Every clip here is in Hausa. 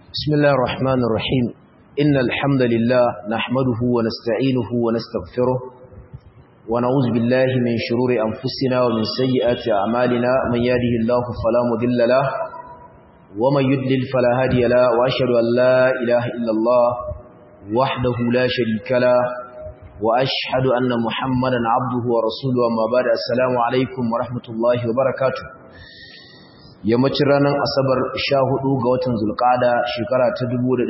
بسم الله الرحمن الرحيم إن الحمد لله نحمده ونستعينه ونستغفره ونعوذ بالله من شرور أنفسنا ومن سيئات أعمالنا من يهده الله فلا مضل له ومن يضلل فلا هادي له وأشهد أن لا إله إلا الله وحده لا شريك له وأشهد أن محمدا عبده ورسوله وما بعد السلام عليكم ورحمة الله وبركاته yammacin ranar asabar 14 ga watan zulkada shekara ta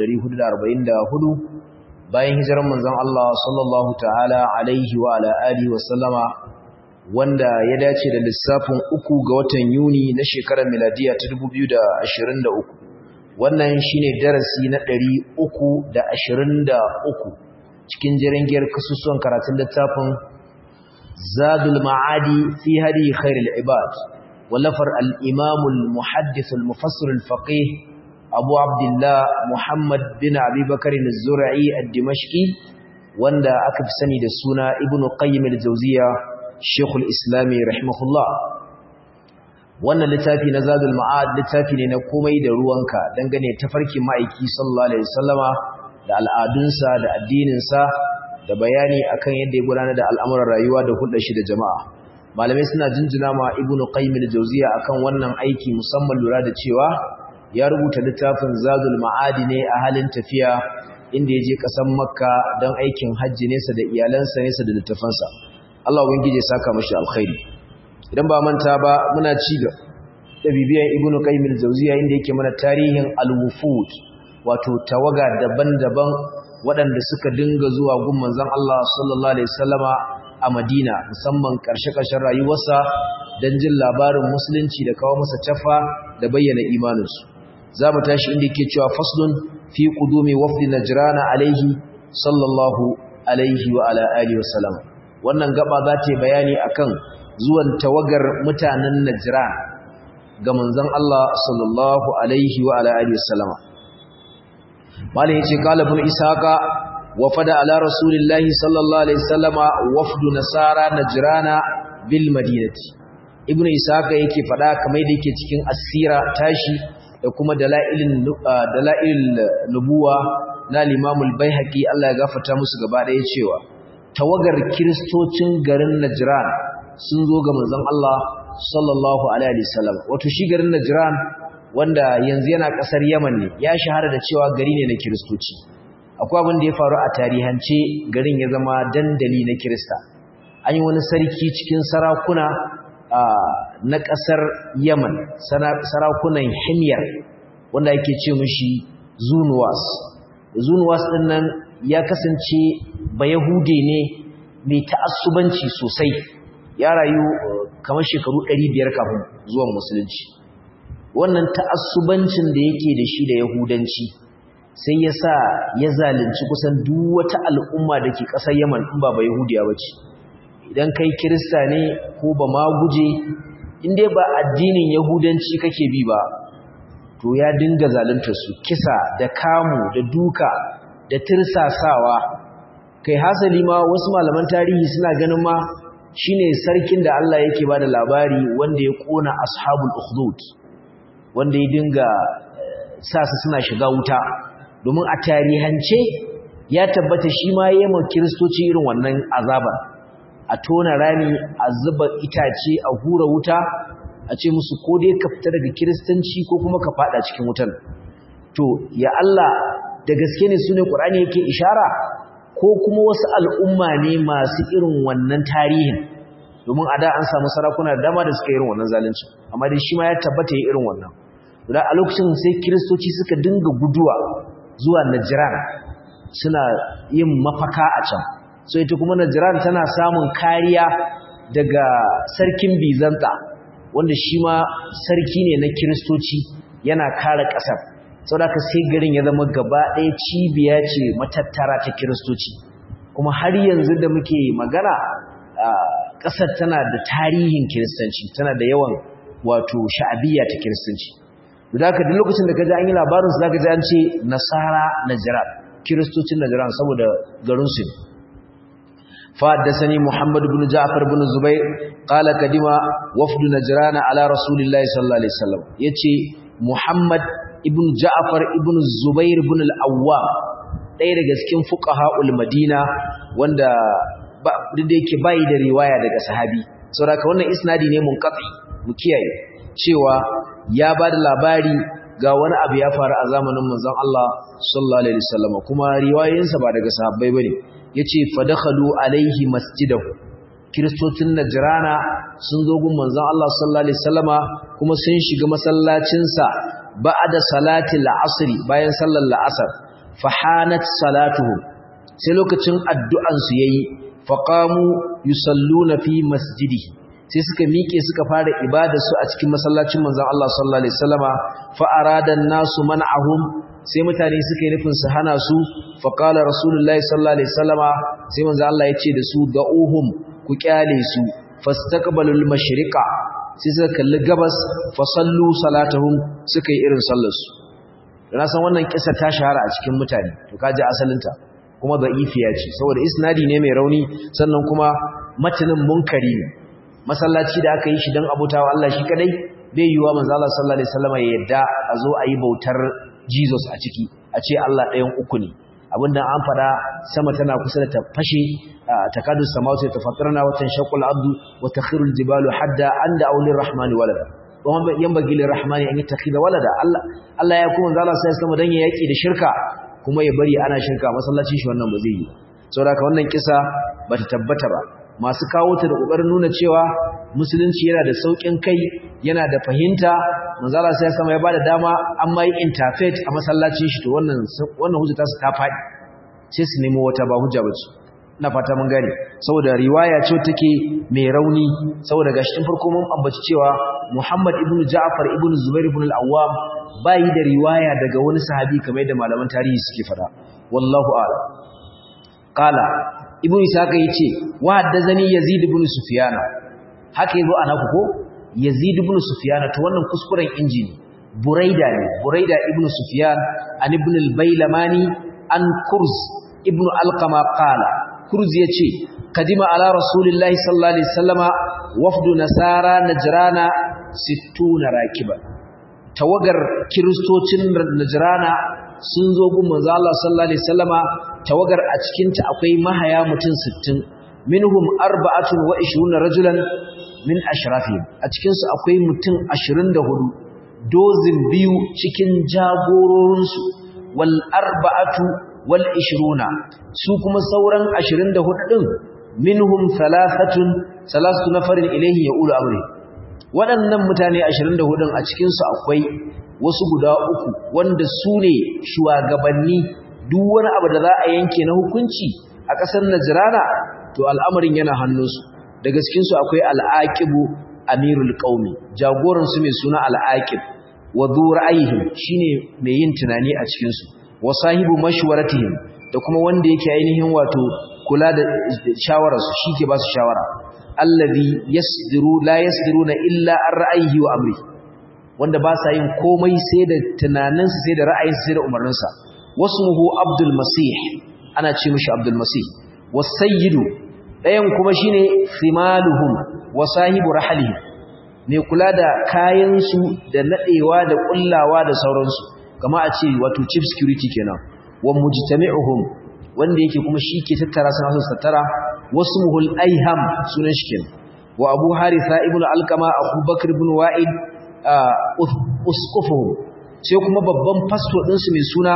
1444 bayan hijirar manzon Allah sallallahu ta'ala alaihi wa ala alihi wa sallama wanda ya dace da lissafin uku ga watan Yuni na shekarar miladiya ta 2023 wannan shine darasi na 323 cikin jirangiyar kasusuwan karatun littafin Zadul Ma'adi fi hadi khairul ibad ولفر الإمام المحدث المفسر الفقيه أبو عبد الله محمد بن أبي بكر الزرعي الدمشقي واندا أكف سني دسونا ابن قيم الجوزية شيخ الإسلام رحمه الله wannan littafi na zadul ma'ad littafi ne na komai da ruwanka dangane tafarkin ma'aiki sallallahu alaihi wasallama da al'adunsa da addininsa da bayani akan yadda ya gudanar da al'amuran rayuwa da hulɗar shi da jama'a malamai suna jinjina ma ibnu qayyim al-jawziya akan wannan aiki musamman lura da cewa ya rubuta littafin zadul ma'adi ne a halin tafiya inda ya je kasan makka don aikin hajji nesa da iyalansa nesa da littafansa Allah ubangiji ya saka mashi alkhairi idan ba manta ba muna ci da bibiyan ibnu qayyim al-jawziya inda yake mana tarihin al-wufud wato tawaga daban-daban waɗanda suka dinga zuwa gun manzon Allah sallallahu alaihi wasallama a Madina musamman ƙarshe-ƙarshen rayuwarsa don jin labarin musulunci da kawo masa tafa da bayyana imaninsu. Za mu tashi inda ke cewa faslun fi ƙudumi wafdi Najrana alaihi sallallahu alaihi wa ala alihi wasallam. Wannan gaba za ta yi bayani akan zuwan tawagar mutanen Najran ga manzon Allah sallallahu alaihi wa ala alihi wasallam. Malam yace qala ibn Ishaqa وفد على رسول الله صلى الله عليه وسلم وفد نصارى نجرانا بالمدينه ابن اسحاق yake fada kamar da yake cikin asira tashi da kuma dalailin dalail nubuwa na Imam al-Baihaqi Allah ya gafarta musu gaba daya cewa tawagar kristocin garin Najran sun zo ga manzon Allah sallallahu alaihi wasallam wato shi garin Najran wanda yanzu yana kasar Yaman ne ya shahara da cewa gari ne na kristoci akwai abin da ya faru a tarihance garin ya zama dandali na kirista an yi wani sarki cikin sarakuna na ƙasar yaman sarakunan himyar wanda ake ce mushi zunuwas zunuwas ɗin nan ya kasance ba yahude ne mai ta'assubanci sosai ya rayu kamar shekaru 500 kafin zuwan musulunci wannan ta'assubancin da yake da shi da yahudanci sai ya sa ya zalunci kusan duk wata al'umma da ke ƙasar Yaman in ba ba Yahudiya ba ce. Idan kai Kirista ne ko ba ma guje, inda ba addinin Yahudanci kake bi ba, to ya dinga zalunta su kisa da kamu da duka da tirsasawa. Kai hasali ma wasu malaman tarihi suna ganin ma shine sarkin da Allah yake ba da labari wanda ya ƙona ashabul ukhdud wanda ya dinga sa su suna shiga wuta domin a tarihance ya tabbata shi ma yi ma kiristoci irin wannan azaba a tona rami a zuba itace a hura wuta a ce musu ko dai ka fita daga kiristanci ko kuma ka fada cikin wutan to ya Allah da gaske ne sune Qur'ani yake ishara ko kuma wasu al'umma ne masu irin wannan tarihin domin a da an samu sarakuna da dama da suka yi irin wannan zalunci amma dai shi ma ya tabbata yi irin wannan da a lokacin sai kiristoci suka dinga guduwa zuwa Najran suna yin mafaka a can so ita kuma Najran tana samun kariya daga sarkin Bizanta wanda shi ma sarki ne na Kiristoci yana kare ƙasar saboda sai garin ya zama gaba ɗaya cibiya ce matattara ta Kiristoci kuma har yanzu da muke magana ƙasar tana da tarihin Kiristanci tana da yawan wato sha'abiyya ta Kiristanci da haka duk lokacin da kaji an yi labarin su zaka ji an ce nasara najran kiristocin najran saboda garin su fa haddathani muhammad ibn ja'far ibn zubair qala kadima wafd najran ala rasulillahi sallallahu alaihi wasallam yace muhammad ibn Ja'far ibn Zubair ibn al-Awwam ɗaya daga cikin fuqaha'ul Madina wanda ba da yake bai da riwaya daga sahabi saboda wannan isnadi ne munqati mu kiyaye cewa ya ba da labari ga wani abu ya faru a zamanin manzon Allah sallallahu alaihi wasallam kuma riwayoyinsa ba daga sahabbai bane yace fadakhalu alaihi masjidahu kiristocin najrana sun zo gun manzon Allah sallallahu alaihi wasallama kuma sun shiga masallacin sa ba'da salatil asr bayan sallar la'asar fahanat salatuhum sai lokacin addu'an su yayi faqamu yusalluna fi masjidihi sai suka miƙe suka fara ibadar su a cikin masallacin manzon Allah sallallahu alaihi wasallama fa arada nasu man'ahum sai mutane suka yi nufin su hana su fa qala rasulullahi sallallahu alaihi wasallama sai manzon Allah ya ce da su da'uhum ku kyale su fastaqbalul mashriqa sai suka kalli gabas fa sallu salatahum suka yi irin sallar su na san wannan kisa ta shahara a cikin mutane to kaji asalinta kuma da'ifiya ce saboda isnadi ne mai rauni sannan kuma matanin munkari ne masallaci da aka yi shi don abutawa Allah shi kadai bai yiwa manzo Allah sallallahu alaihi wasallam ya yadda a zo a yi bautar Jesus a ciki a ce Allah ɗayan uku ne abinda an fada sama tana kusa da ta fashe takadu samawati tafattarna wa tanshaqqu al-ardu wa takhiru al-jibalu hadda anda awlir rahmani walada wa yanbaghi lir-rahmani an yattakhidha walada Allah Allah ya kuma manzo Allah sallallahu alaihi wasallam dan ya yaki da shirka kuma ya bari ana shirka masallacin shi wannan ba zai yi saboda wannan kisa bata tabbata ba masu kawo ta da ƙoƙarin nuna cewa musulunci yana da sauƙin kai yana da fahimta manzala sai sama ya bada dama an mai interfaith a masallacin shi to wannan wannan hujja ta su ta faɗi sai su nemo wata ba hujja bace ina fata mun gane saboda riwaya ce take mai rauni saboda gashi tun farko mun ambaci cewa Muhammad ibn Ja'far ibn Zubair ibn al-Awwam bai da riwaya daga wani sahabi kamar yadda malaman tarihi suke fada wallahu a'lam qala ibn isaka yace wa haddazani yazid ibn sufyan haka yazo ana ko yazid ibn sufyan to wannan kuskuren injini buraida ne buraida ibn sufyan an ibn al-bailamani an kurz ibn alqama qala kurz yace kadima ala rasulillahi sallallahu alaihi wasallama wafdu nasara najrana 60 rakiba tawagar kiristocin najrana sun zo gun manzo Allah sallallahu alaihi wasallama tawagar a cikin ta akwai mahaya mutum 60 minhum arba'atun wa 20 rajulan min ashrafihim a cikin su akwai mutum 24 dozin biyu cikin jagororin su wal arba'atu wal 20 su kuma sauran 24 din minhum thalathatun salasatu nafarin ilayhi yaqulu amri waɗannan mutane 24 a cikin su akwai wasu guda uku wanda su ne shugabanni duk wani abu da za a yanke na hukunci a ƙasar Najrana to al'amarin yana hannunsu da cikinsu akwai al'aqibu amirul qaumi jagoran su mai suna al'aqib wa dhu ra'ayhim shine mai yin tunani a cikin su wa sahibu mashwaratihim da kuma wanda yake ainihin wato kula da shawarar su shike ba su shawara allazi yasdiru la yasdiruna illa an ra'ayihi wa amri wanda ba sa yin komai sai da tunaninsa sai da ra'ayinsa sai da umarninsa wasmuhu abdul masih ana ce mishi abdul masih wasayyidu ɗayan kuma shine simaluhum wa sahibu rahalihim mai kula da kayansu da nadewa da kullawa da sauransu kama a ce wato chief security kenan wa mujtami'uhum wanda yake kuma shi ke tattara suna su tattara wasmuhul aiham sunan shi kenan wa abu haritha ibnu alqama abubakar ibn wa'id uskufuhum sai kuma babban fasto ɗinsu mai suna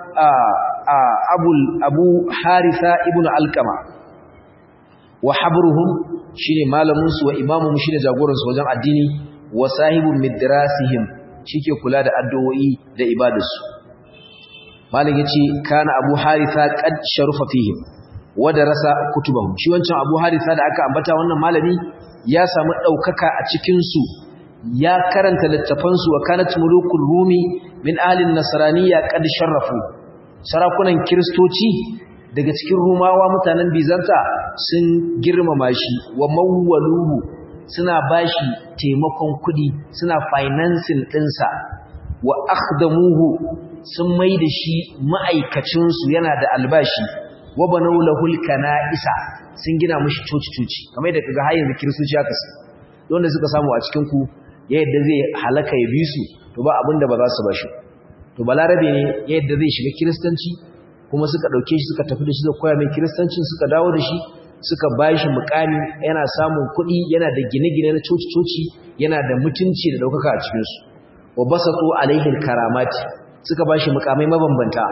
abu haritha ibn alkama wa habruhum shine malaminsu wa imamuhum shine jagoransu wajen addini wa sahibun midrasihim shike kula da addu'o'i da ibadarsu malam yace kana abu haritha qad sharufa fihim wa darasa kutubahum shi wancan abu haritha da aka ambata wannan malami ya samu daukaka a cikin su ya karanta littafansu wa kanat mulukul rumi min ahlin nasraniyya qad sharrafu sarakunan kristoci daga cikin rumawa mutanen bizanta sun girmama shi wa mawwaluhu suna bashi taimakon kudi suna financing dinsa wa akhdamuhu sun maida shi ma'aikacin su yana da albashi wa banau lahul kana'isa sun gina mishi coci-coci kamar yadda kaga har yanzu kristoci haka su wanda suka samu a cikin ku ya yadda zai halaka ya bi su to ba abin da ba za su ba shi to balarabe ne yadda zai shiga kiristanci kuma suka ɗauke shi suka tafi da shi da koya mai kiristancin suka dawo da shi suka ba shi mukami yana samun kuɗi yana da gine-gine na coci-coci yana da mutunci da ɗaukaka a cikinsu wa basatu alaihin karamati suka ba shi mukamai mabambanta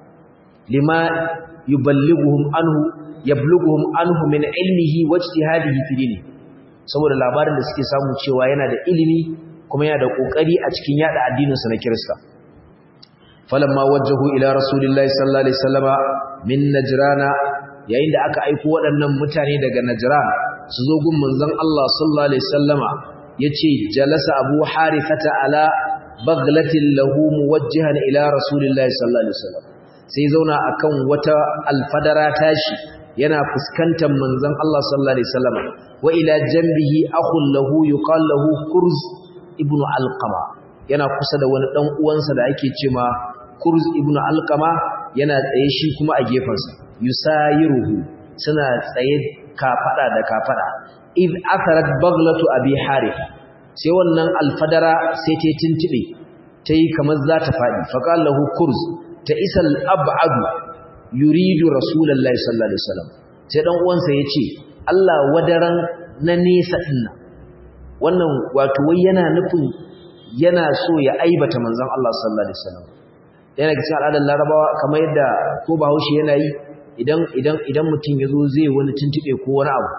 lima yuballighuhum anhu yablughuhum anhu min ilmihi wa ijtihadihi fi dini saboda labarin da suke samu cewa yana da ilimi kuma yana da kokari a cikin yada addinin sa na Kirista falamma wajjahu ila rasulillahi sallallahu alaihi wasallama min najrana yayin da aka aiko waɗannan mutane daga najran su zo gun manzon Allah sallallahu alaihi wasallama yace jalasa abu harithata ala baglatin lahu muwajjihan ila rasulillahi sallallahu alaihi wasallam sai zauna akan wata alfadara tashi yana fuskantar manzon Allah sallallahu alaihi wasallam wa ila janbihi akhun lahu yuqal lahu kurz ibnu alqama yana kusa da wani dan uwansa da ake cewa kurz ibnu alqama yana tsaye shi kuma a gefansa yusayiruhu suna tsaye kafada da kafada id atharat baglatu abi harith sai wannan alfadara sai ta tintibe tayi kamar za ta fadi faqala lahu kurz ta isal ab'adu yuridu rasulullahi sallallahu alaihi wasallam sai dan uwansa yace Allah wadaran na nesa dinna wannan wato wai yana nufin yana so ya aibata manzon Allah sallallahu alaihi wasallam yana cikin al'adar larabawa kamar yadda ko bahaushe yana yi idan idan idan mutum yazo zai wani tuntube ko wani abu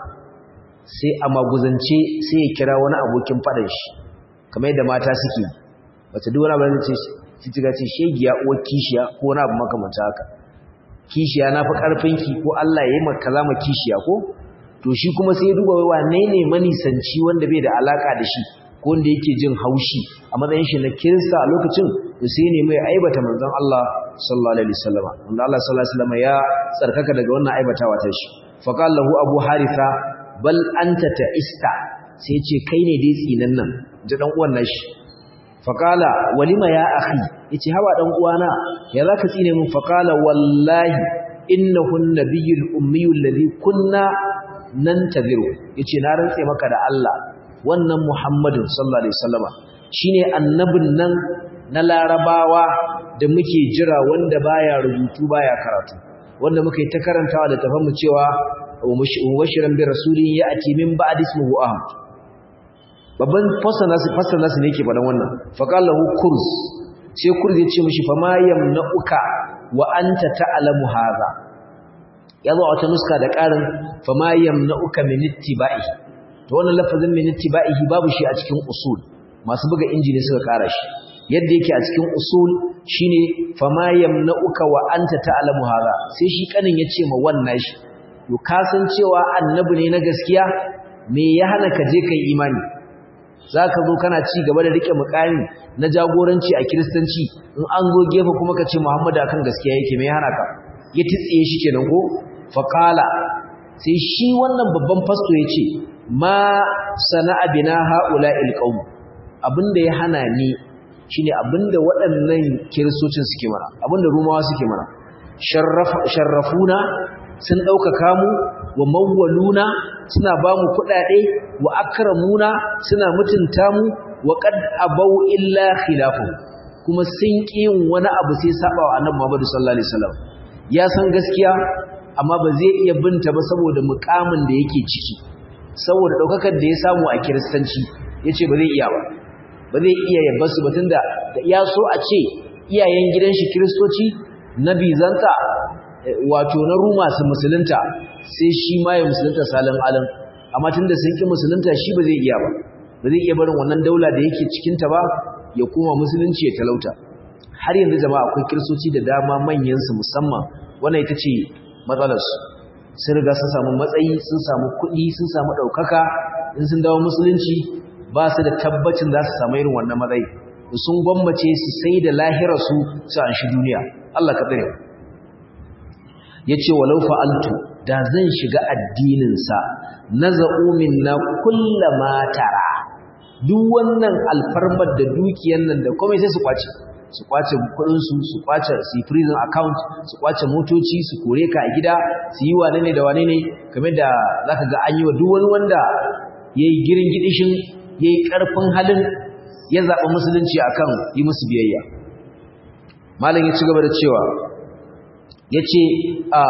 sai a maguzance sai ya kira wani abokin fadan shi kamar yadda mata suke wata duk wani abu da ce kitiga ce shegiya uwar kishiya ko wani abu makamanta haka kishiya na fi ƙarfinki ko Allah ya yi maka zama kishiya ko to shi kuma sai ya duba wane ne manisanci wanda bai da alaka da shi ko wanda yake jin haushi a matsayin shi na kirista a lokacin to sai ne mai aibata manzon Allah sallallahu alaihi wasallam wanda Allah sallallahu alaihi wasallam ya tsarkaka daga wannan aibatawa ta shi fa qala lahu abu haritha bal anta ta'ista sai ce kai ne dai tsinan nan ji dan uwan nashi faqala walima ya akhi yace hawa dan uwana ya zaka tsine min faqala wallahi innahu an-nabiyyul ummiyul ladhi kunna nantaziru yace na rantse maka da Allah wannan Muhammadin sallallahu alaihi wasallama shine annabin nan na larabawa da muke jira wanda baya rubutu baya karatu wanda muke ta karantawa da tafamu cewa mubashiran bi rasulin ya'ti min ba'di ismihi ahmad babban fasa nasu fasa nasu ne yake faɗan wannan faqala lahu kurz sai kurz ya ce mishi fa ma yamna'uka wa anta ta'lamu hadha yazo a wata nuska da ƙarin fa ma yamna'uka min ittiba'i to wannan lafazin min ittiba'ihi babu shi a cikin usul masu buga injini suka ƙara shi yadda yake a cikin usul shine fa ma yamna'uka wa anta ta'lamu hadha sai shi kanin ya ce ma wannan shi to kasancewa annabi ne na gaskiya me ya hana ka je kai imani za ka zo kana ci gaba da rike mukami na jagoranci a kiristanci in an zo gefe kuma ka ce muhammadu akan gaskiya yake mai hana ka ya titsiye shi kenan ko faƙala sai shi wannan babban fasto ya ce ma sana'a bina ha'ula ilƙaun abinda ya hana ni shine abinda waɗannan kiristocin suke mana abinda rumawa suke mana sharrafuna sun ɗaukaka mu wa mawwaluna suna ba mu kuɗaɗe wa akramuna suna mutunta mu wa qad abau illa khilafu kuma sun ƙi yin wani abu sai saba wa annabi Muhammad sallallahu alaihi wasallam ya san gaskiya amma ba zai iya binta ba saboda mukamin da yake ciki saboda daukakar da ya samu a kiristanci yace ba zai iya ba ba zai iya yabba su batun da ya so a ce iyayen gidan shi kiristoci na bizanta wato na ruma su musulunta sai shi ma ya musulunta salin alam amma tunda sun ki musulunta shi ba zai iya ba ba zai iya barin wannan daula da yake cikin ta ba ya koma musulunci ya talauta har yanzu jama'a akwai kiristoci da dama manyan su musamman wannan ita ce matsalar su sun riga sun samu matsayi sun samu kuɗi sun samu ɗaukaka in sun dawo musulunci ba su da tabbacin za su samu irin wannan matsayi sun gwammace su sai da lahirarsu su an shi duniya Allah ka tsare ya ce walau fa'altu da zan shiga addininsa na za'umin na kulla matara duk wannan alfarmar da dukiyar nan da komai sai su kwace su kwace kudinsu su kwace su prison account su kwace motoci su kore ka a gida su yi wane ne da wane ne kamar da za ka ga an yi wa duk wani wanda ya yi girin gidishin ya yi ƙarfin halin ya zaɓi musulunci akan yi musu biyayya malam ya ci gaba da cewa yace a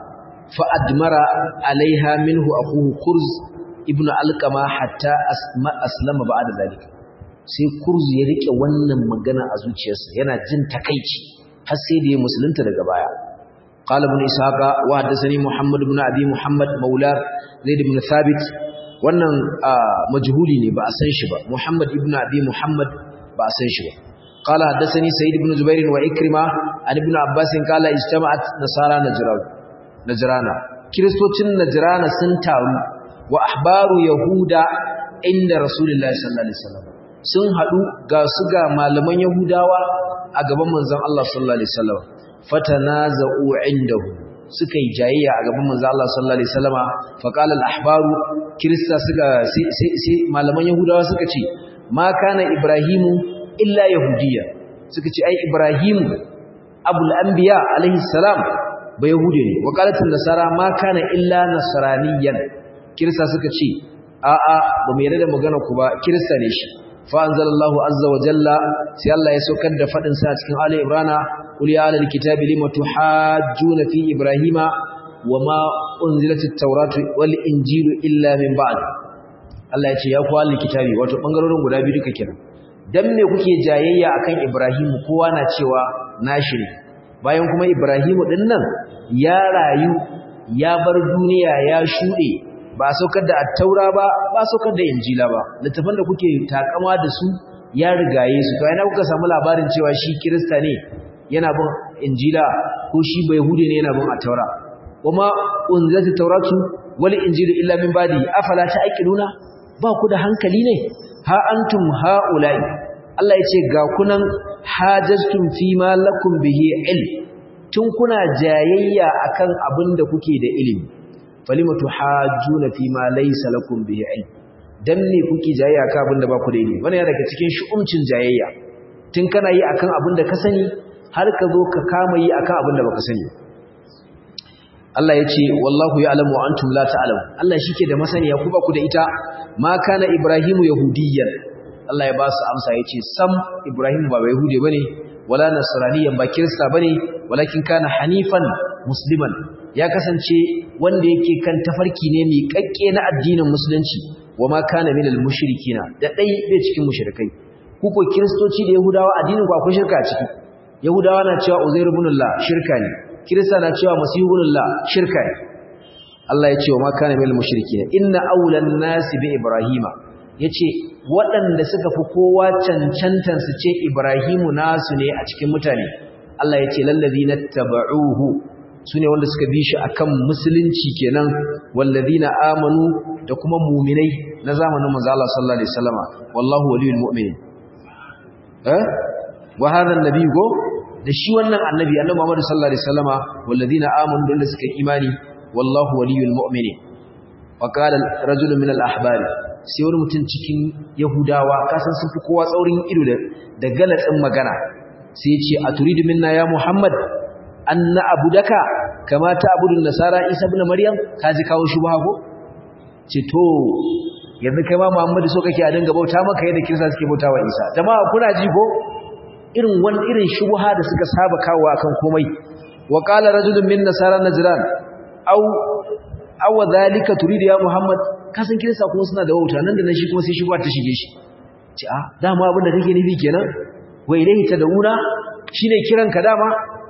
fa admara alaiha minhu akuhu kurz ibnu alqama hatta aslama ba'da zalika sai kurz ya rike wannan magana a zuciyarsa yana jin takeici har sai da ya musulunta daga baya قال ابن إسحاق وحدثني محمد بن أبي محمد مولى زيد بن ثابت wannan majhuli ne ba a san shi ba Muhammad ibn Abi Muhammad ba a san shi ba qala haddathani Sa'id ibn Zubair wa Ikrima an ibn Abbas qala ijtama'at nasara najran najrana kristocin najrana sun taru wa ahbaru yahuda inda rasulullahi sallallahu alaihi wasallam sun hadu ga su ga malaman yahudawa a gaban manzon Allah sallallahu alaihi wasallam fatanaza'u indahu suka yi jayayya a gaban manzo Allah sallallahu alaihi wasallama fa qala al-ahbaru kirista suka sai malaman yahudawa suka ce ma kana ibrahimu illa yahudiyya suka ce ai ibrahimu abul anbiya alaihi salam ba yahudi ne wa qalat an-nasara ma kana illa nasraniyan kirista suka ce a a ba mu yarda da magana ku ba kirista ne shi fa anzalallahu azza wa jalla sai Allah ya saukar da fadin sa cikin ali ibrana قل يا أهل الكتاب لم تحاجون في إبراهيم وما أنزلت التوراة والإنجيل إلا من بعد Allah ya ce ya kuwa likitabi wato bangarorin guda biyu duka kenan dan me kuke jayayya akan Ibrahim kowa na cewa nashi ne bayan kuma Ibrahim din nan ya rayu ya bar duniya ya shude ba saukar da at-taura ba ba saukar da injila ba littafan da kuke takama da su ya rigaye su to ina kuka samu labarin cewa shi kirista ne yana bin injila ko shi bai hude ne yana bin at-taura kuma unzilati tauratu wal injilu illa min badi afala ta'qiluna ba ku da hankali ne ha antum haula'i Allah yace ga kunan hajjtum fi ma lakum bihi ilm tun kuna jayayya akan abin da kuke da ilimi falimatu hajjuna fi ma laysa lakum bihi ilm dan ne kuke jayayya akan abin da ba ku da ilimi wannan yana daga cikin shu'umcin jayayya tun kana yi akan abin da ka sani har ka zo ka kama yi akan abin da baka sani Allah ya ce wallahu ya'lamu wa antum la ta'lamu Allah shike da masaniya ku ba ku da ita ma kana ibrahimu yahudiyyan Allah ya ba su amsa yace sam ibrahim ba yahudi bane wala nasraniyan ba kirista bane walakin kana hanifan musliman ya kasance wanda yake kan tafarki ne mai kakke na addinin musulunci wa ma kana minal mushrikina da dai bai cikin mushrikai ku ko kiristoci da yahudawa addinin ku akwai shirka ciki yahudawa na cewa uzair ibn Allah shirka ne kirista na cewa masihu ibn Allah shirka ne Allah ya ce wa ma kana minal mushrikina inna awlan nasi bi ibrahima yace waɗanda suka fi kowa cancantan su ce ibrahimu nasu ne a cikin mutane Allah ya ce lallazina tabauhu sune wanda suka bi shi akan musulunci kenan wallazina amanu da kuma mu'minai na zamanin manzo Allah sallallahu alaihi wasallama wallahu waliyul mu'minin eh wa hadha an-nabi go da shi wannan annabi annabi Muhammad sallallahu alaihi wasallama wallazina amanu da suka imani wallahu waliyul mu'minin wa qala rajulun min al-ahbar sai wani mutum cikin yahudawa kasan sun fi kowa tsaurin ido da da galatsin magana sai ya ce aturidu minna ya muhammad an na'budaka kama ta'budun nasara isa ibn maryam kaji kawo shubha ko ce to yanzu kai ma muhammadu so kake a dinga bauta maka yadda kirista suke bauta wa isa jama'a kuna ji ko irin wani irin shubha da suka saba kawo akan komai wa qala rajulun min nasara najran aw aw dhalika turidu ya muhammad kasan kirista kuma suna da wauta nan da nan shi kuma sai shubha ta shige shi ce a dama abin da kake nufi kenan wa ilayhi tad'una shine kiran ka dama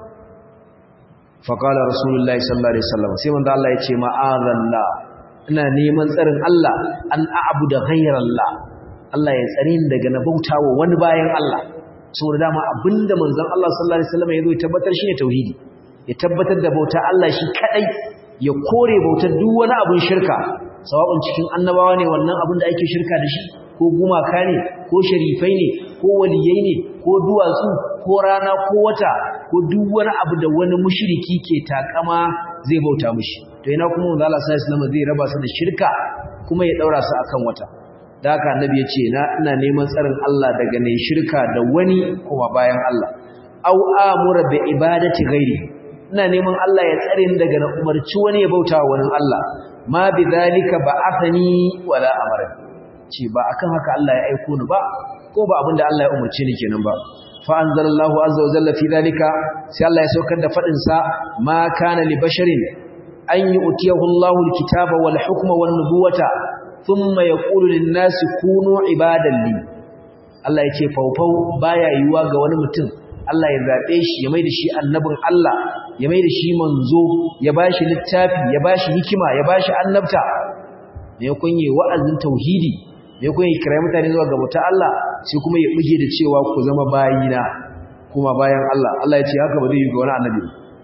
fa qala rasulullahi sallallahu alaihi wasallam sai manzo Allah ya ce ma'azallah ina neman tsarin Allah an a'budu ghayrallah Allah ya tsare ni daga na bautawa wani bayan Allah saboda dama abinda manzon Allah sallallahu alaihi wasallam ya zo ya tabbatar shine tauhidi ya tabbatar da bauta Allah shi kadai ya kore bautar duk wani abin shirka sawabin cikin annabawa ne wannan abin da ake shirka da shi ko gumaka ne ko sharifai ne ko waliyai ne ko duwatsu ko rana ko wata ko duk wani abu da wani mushriki ke takama zai bauta mushi to ina kuma manzo Allah sallallahu alaihi wasallam zai raba su da shirka kuma ya daura su akan wata da haka annabi ya ce na ina neman tsarin Allah daga ne shirka da wani kuma bayan Allah au amura bi ibadati ghairi ina neman Allah ya tsare ni daga na umarci wani ya bauta wa wani Allah ma bi zalika ba'athani wala amara ce ba akan haka Allah ya aiko ni ba ko ba abinda Allah ya umarce ni kenan ba fa anzalallahu azza wa jalla fi dhalika sai Allah ya saukar da fadin sa ma kana li basharin an yu'tiyahu Allahu al-kitaba wal hukma wan nubuwata thumma yaqulu lin-nasi kunu ibadan li Allah ya ce faufau baya yiwuwa ga wani mutum Allah ya zaɓe shi ya mai da shi annabin Allah ya mai da shi manzo ya ba shi littafi ya ba shi hikima ya ba shi annabta mai kunye wa'azin tauhidi mai kunye kira mutane zuwa ga mutu Allah sai kuma ya buge da cewa ku zama bayina kuma bayan Allah Allah ya ce haka ba zai yi ga wani annabi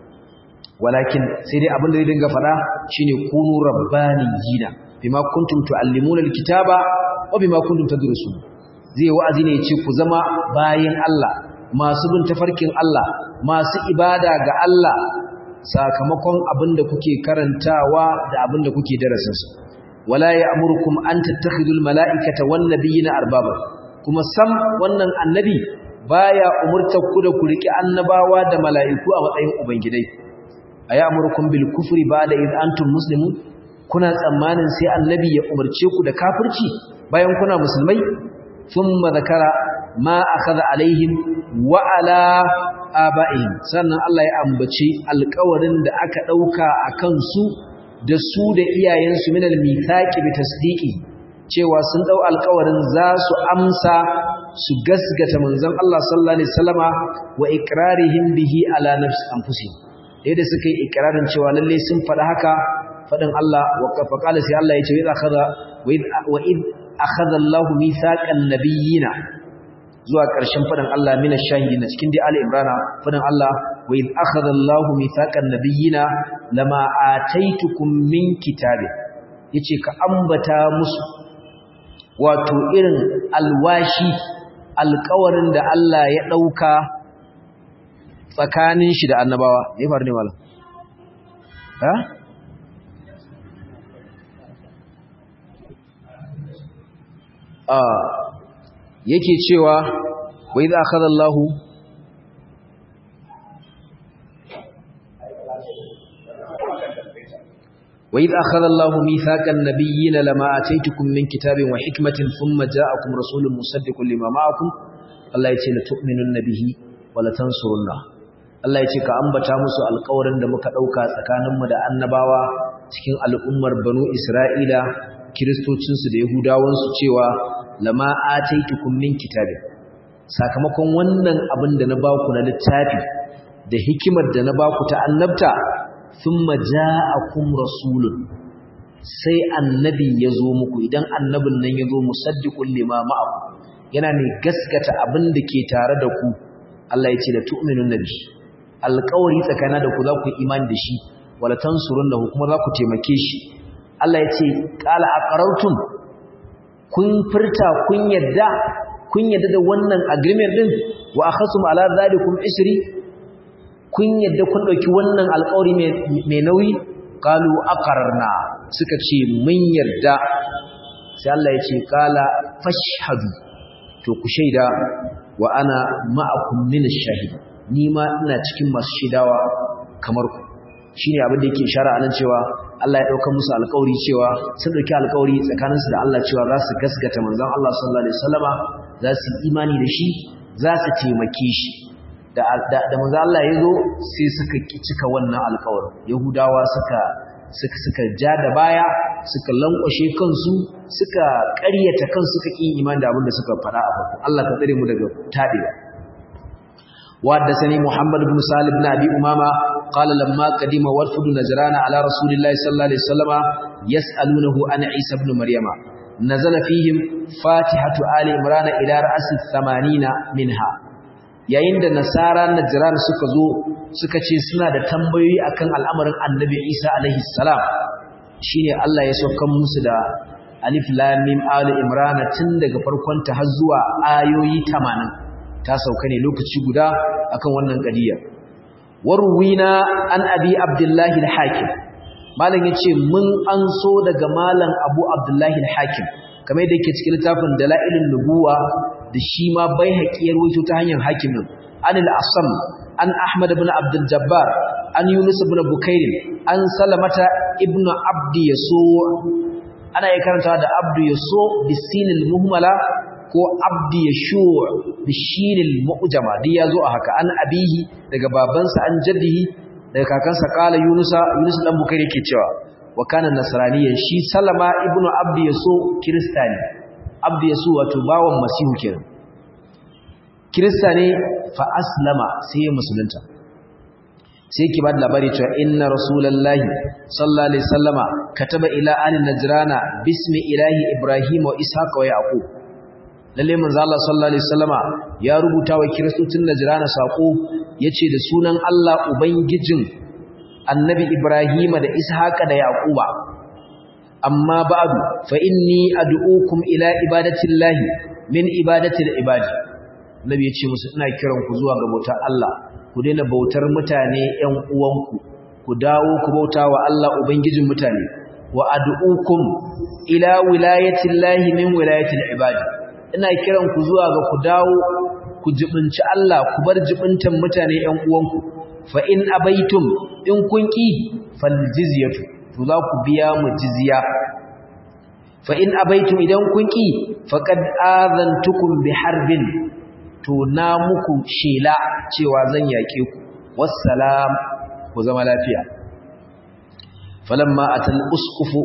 walakin sai dai abin da zai dinga faɗa shine kunu rabbaniyina bima kuntum tuallimuna alkitaba wa bima kuntum tadrusun zai wa'azi ne ya ce ku zama bayan Allah masu bin tafarkin Allah masu ibada ga Allah sakamakon abinda kuke karantawa da abinda kuke darasinsu wala ya'murukum an tattakhidul mala'ikata wan nabiyina arbaba kuma sam wannan annabi baya umurtar ku da ku riki annabawa da mala'iku a matsayin ubangidai ayamurukum bil kufri ba'da id antum muslimun kuna tsammanin sai annabi ya umarce ku da kafirci bayan kuna musulmai thumma zakara ma akhadha alaihim wa ala aba'ihim sannan Allah ya ambaci alƙawarin da aka dauka akan su da su da iyayensu min al-mithaqi bi tasdiqi cewa sun dau alƙawarin za su amsa su gasgata manzon Allah sallallahu alaihi wasallama wa iqrarihim bihi ala nafsi anfusihim yadda suka yi iqrarin cewa lalle sun faɗa haka faɗin Allah wa qala sai Allah ya ce wa akhadha wa id akhadha Allahu mithaqan nabiyina zuwa ƙarshen faɗin Allah mina shahidina cikin dai Ali Imran faɗin Allah wa id akhadha Allahu mithaqan nabiyina lama ataitukum min kitabi yace ka ambata musu wato irin alwashi alƙawarin da Allah ya ɗauka tsakanin shi da annabawa me faru ne malam ha ah yake cewa wa idza akhadha Allahu wa idza akhadha Allahu mithaqan nabiyyin lama ataytukum min kitabin wa hikmatin thumma ja'akum rasulun musaddiqun lima ma'akum Allah yace la tu'minunna bihi wa la tansurunna Allah yace ka ambata musu alƙawarin da muka dauka tsakaninmu da annabawa cikin al'ummar banu Isra'ila kiristocinsu da yahudawansu cewa lama ataitukum min kitabin sakamakon wannan abin da na baku na littafi da hikimar da na baku ta annabta thumma ja'akum rasulun sai annabi yazo muku idan annabin nan yazo musaddiqul lima ma'akum yana ne gaskata abin da ke tare da ku Allah ya ce da tu'minun nabi alƙawari tsakanin da ku za ku imani da shi wala tansurunnahu kuma za ku taimake shi Allah ya ce qala aqarartum kun furta kun yadda kun yadda da wannan agreement din wa akhasum ala zalikum isri kun yadda kun dauki wannan alƙawari mai nauyi qalu aqararna suka ce mun yarda sai Allah ya ce qala fashhadu to ku shaida wa ana ma'akum min ash-shahid ni ma ina cikin masu shaidawa kamar ku shine abin da yake ishara anan cewa Allah ya dauka musu alƙawari cewa sun dauki alƙawari tsakaninsu da Allah cewa za su gaskata manzon Allah sallallahu alaihi wasallama za su imani da shi za su taimake shi da da manzon Allah ya zo sai suka cika wannan alƙawarin Yahudawa suka suka suka ja da baya suka lankwashe kansu suka ƙaryata kansu suka ƙi imani da abin da suka faɗa a farko Allah ka tsare mu daga tabewa وحدثني محمد بن سالم بن أبي أمامة قال لما قدم وفد نجران على رسول الله صلى الله عليه وسلم يسألونه عن عيسى بن مريم نزل فيهم فاتحة آل عمران إلى رأس الثمانين منها yayin da nasara najran suka zo suka ce suna da tambayoyi akan al'amarin annabi Isa alaihi salam shine Allah ya sauka musu da alif lam mim ali imran tun daga farkon ta har zuwa ayoyi 80 ta sauka ne lokaci guda akan wannan qadiya warwina an abi abdullahi al-hakim malam yace mun anso daga malam abu abdullahi al-hakim kamar yadda yake cikin littafin dalailun nubuwa da shi ma bai haƙiyar wato ta hanyar hakimin an al-asam an ahmad ibn abdul jabbar an yunus ibn bukair an salamata ibn abdi yaso ana yi karantawa da abdu yaso bisinil muhmala ko abdi yashu' bishinil mu'jama duk yazo a haka an abihi daga babansa an jaddihi daga kakansa kala yunusa yunus dan bukari yake cewa wa kana nasraniyan shi salama ibnu abdi yaso kristani abdi yaso wato bawon masihu kenan kristani fa aslama sai musulunta sai ki bada labari cewa inna rasulullahi sallallahu alaihi wasallama kataba ila ali najrana bismi ilahi ibrahim wa ishaq wa yaqub lalle manzo Allah sallallahu alaihi wasallama ya rubuta wa kiristocin najrana sako yace da sunan Allah ubangijin annabi ibrahim da ishaq da yaquba amma ba'du fa inni ad'ukum ila ibadatillahi min ibadatil ibadi nabi yace musu ina kiran ku zuwa ga bautar Allah ku daina bautar mutane ƴan uwanku ku dawo ku bauta wa Allah ubangijin mutane wa ad'ukum ila wilayatillahi min wilayatil ibadi ina kiran ku zuwa ga ku dawo ku jibinci Allah ku bar jibintan mutane ƴan uwanku fa in abaitum in kun ki fal jizyatu to za ku biya mu jizya fa in abaitum idan kun ki faqad azantukum bi harbin to na muku shela cewa zan yake ku wassalam ku zama lafiya falamma atal usqufu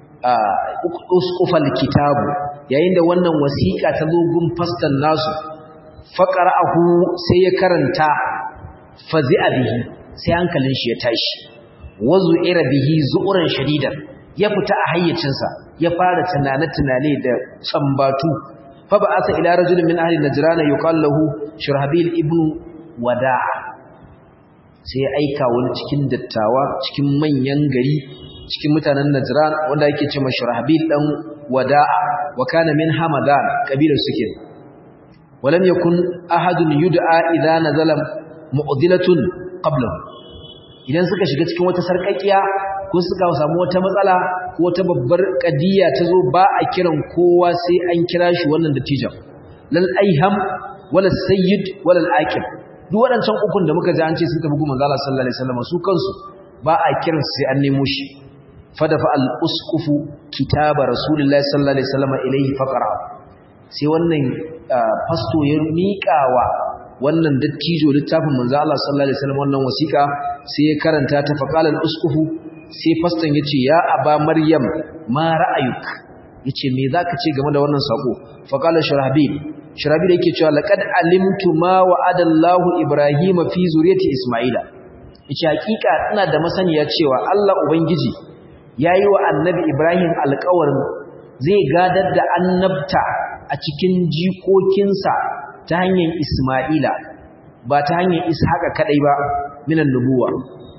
usqufal kitabu yayin da wannan wasiqa ta zo gun fastan nasu faqara'ahu sai ya karanta fazi'a bihi sai hankalin shi ya tashi wazu ira bihi zu'uran shadidan ya fita a hayyacinsa ya fara tunane-tunane da sambatu fa ba'atha ila rajulin min ahli najran yuqal lahu shurhabil ibn wada'a sai aika wani cikin dattawa cikin manyan gari cikin mutanen najran wanda yake ce ma shurhabil dan wada'a wa kana min hamadan kabilar suke walam yakun ahadun yud'a idza nazala mu'dilatun qablahu idan suka shiga cikin wata sarkakiya ko suka samu wata matsala ko wata babbar kadiya ta zo ba a kiran kowa sai an kira shi wannan dattijan lal aiham wala sayyid wala al-aqib duk waɗancan ukun da muka ji an ce sun tafi gumman Allah sallallahu alaihi wasallam su kansu ba a kiran sai an nemo shi fadafa al-usqufu kitaba rasulullahi sallallahu alaihi wasallam ilayhi faqara sai wannan fasto ya miƙawa wannan dattijo littafin manzo Allah sallallahu alaihi wasallam wannan wasiƙa sai ya karanta ta faqala al-usqufu sai faston yace ya aba maryam ma ra'ayuk yace me zaka ce game da wannan sako faqala shurahbil shurahbil yake cewa laqad alimtu ma wa'ada Allah ibrahima fi zuriyati isma'ila yace hakika ina da masaniya cewa Allah ubangiji yayi wa annabi ibrahim alƙawarin zai gadar da annabta a cikin jikokinsa ta hanyar Ismaila ba ta hanyar Ishaqa kadai ba minan nubuwa